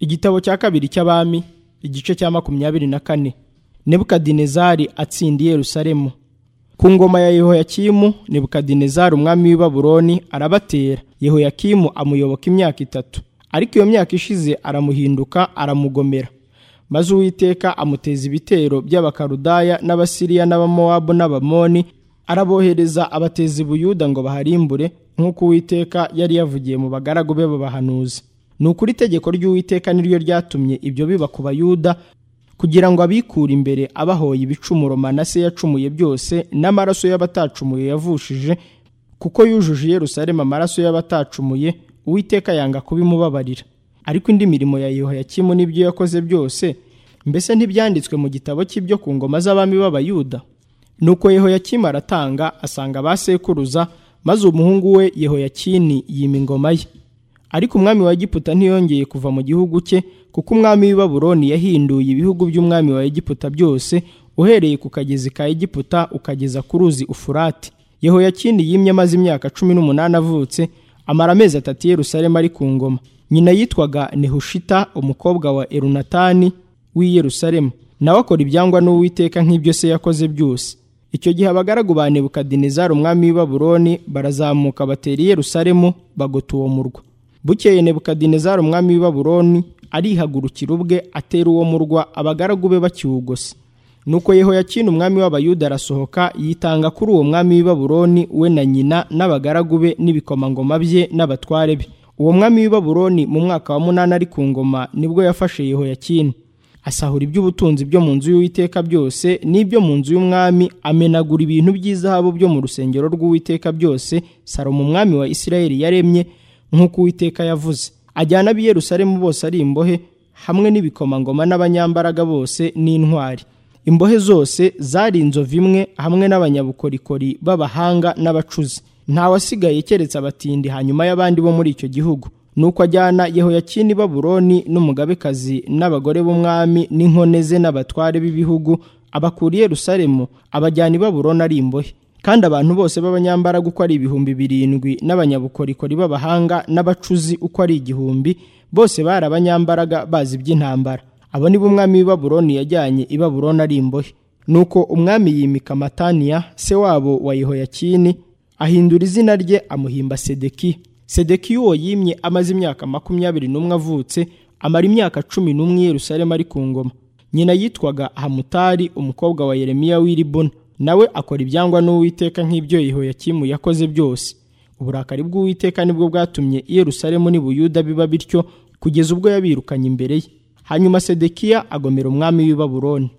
igitabo cya kabiri cy'abami igice cya makumyabiri na kane nebukadinezari atsindiye yerusalemu ku ngoma ya yehoyakimu nebukadinezari umwami w'i babuloni arabatera yehoyakimu amuyoboka imyaka itatu ariko iyo myaka ishize aramuhinduka aramugomera maze uwiteka amuteza ibitero by'abakarudaya n'abasiriya n'abamowabu n'abamoni arabohereza abateza ubuyuda ngo baharimbure nk'uko uwiteka yari yavugiye mu bagaragu be b'abahanuzi ni ukuri itegeko ry'uwiteka niryo ryatumye ibyo biba ku bayuda kugira ngo abikure imbere abahoye ibicumuro manase yacumuye byose n'amaraso y'abatacumuye yavushije kuko yujuje i Yerusalemu amaraso y'abatacumuye uwiteka yanga kubimubabarira ariko indi mirimo ya yehoyakimu n'ibyo yakoze byose mbese ntibyanditswe mu gitabo cy'ibyo ku ngoma z'abami b'abayuda nuko yehoyakimu aratanga asanga ba sekuruza maze umuhungu we yehoyakini yima ingoma ye ariko umwami wa egiputa ntiyongeye kuva mu gihugu cye kuko umwami w'i babuloni yahinduye ibihugu by'umwami wa egiputa byose uhereye ku kagezi ka egiputa ukageza ku ruzi ufurati yehoyakini yimye amaze imyaka cumi n'umunani avutse amara amezi atatu i yerusalemu ari ku ngoma nyina yitwaga nehushita umukobwa wa erunatani w'i yerusalemu nawe akora ibyangwa n'uwiteka nk'ibyo se yakoze byose icyo gihe abagaragu ba nebukadinezari umwami w'i babuloni barazamuka batera i yerusalemu bagota uwo murwa bukeye nebukadinezari umwami w'i babuloni arihagurukira ubwe atera uwo murwa abagaragu be bakiwugose nuko yehoyakini umwami w'abayuda arasohoka yitanga kuri uwo mwami w'i babuloni we na nyina n'abagaragu be n'ibikomangoma bye n'abatware be uwo mwami w'i babuloni mu mwaka wa munani ari ku ngoma nibwo yafashe yehoyakini asahura iby'ubutunzi byo mu nzu y'uwiteka byose n'ibyo mu nzu y'umwami amenagura ibintu by'izahabu byo mu rusengero rw'uwiteka byose salomo umwami wa isirayeli yaremye nk'uko uwiteka yavuze ajyana ab'i Yerusalemu bose ari imbohe hamwe n'ibikomangoma n'abanyambaraga bose n'intwari imbohe zose zari inzovu imwe hamwe n'abanyabukorikori b'abahanga n'abacuzi ntawasigaye keretse abatindi hanyuma y'abandi bo muri icyo gihugu nuko ajyana yehoyakini babuloni n'umugabekazi n'abagore b'umwami n'inkone ze n'abatware b'ibihugu abakura i Yerusalemu abajyana i babuloni ari imbohe kandi abantu bose b'abanyambaraga uko ari ibihumbi birindwi n'abanyabukorikori b'abahanga n'abacuzi uko ari igihumbi bose bari abanyambaraga bazi iby'intambara abo ni bo umwami w'i babuloni yajyanye i babuloni ari imbohe nuko umwami yimika mataniya se wabo wa yehoyakini ahindura izina rye amuhimba sedeki sedeki uwo yimye amaze imyaka makumyabiri n'umwe avutse amara imyaka cumi n'umwe i Yerusalemu ari ku ngoma nyina yitwaga hamutari umukobwa wa yeremiya w'i libuna nawe akora ibyangwa n'uwiteka nk'ibyo yehoyakimu yakoze byose uburakari bw'uwiteka nibwo bwatumye i Yerusalemu n'i Buyuda biba bityo kugeza ubwo yabirukanye imbere ye hanyuma sedekiya agomera umwami w'i babuloni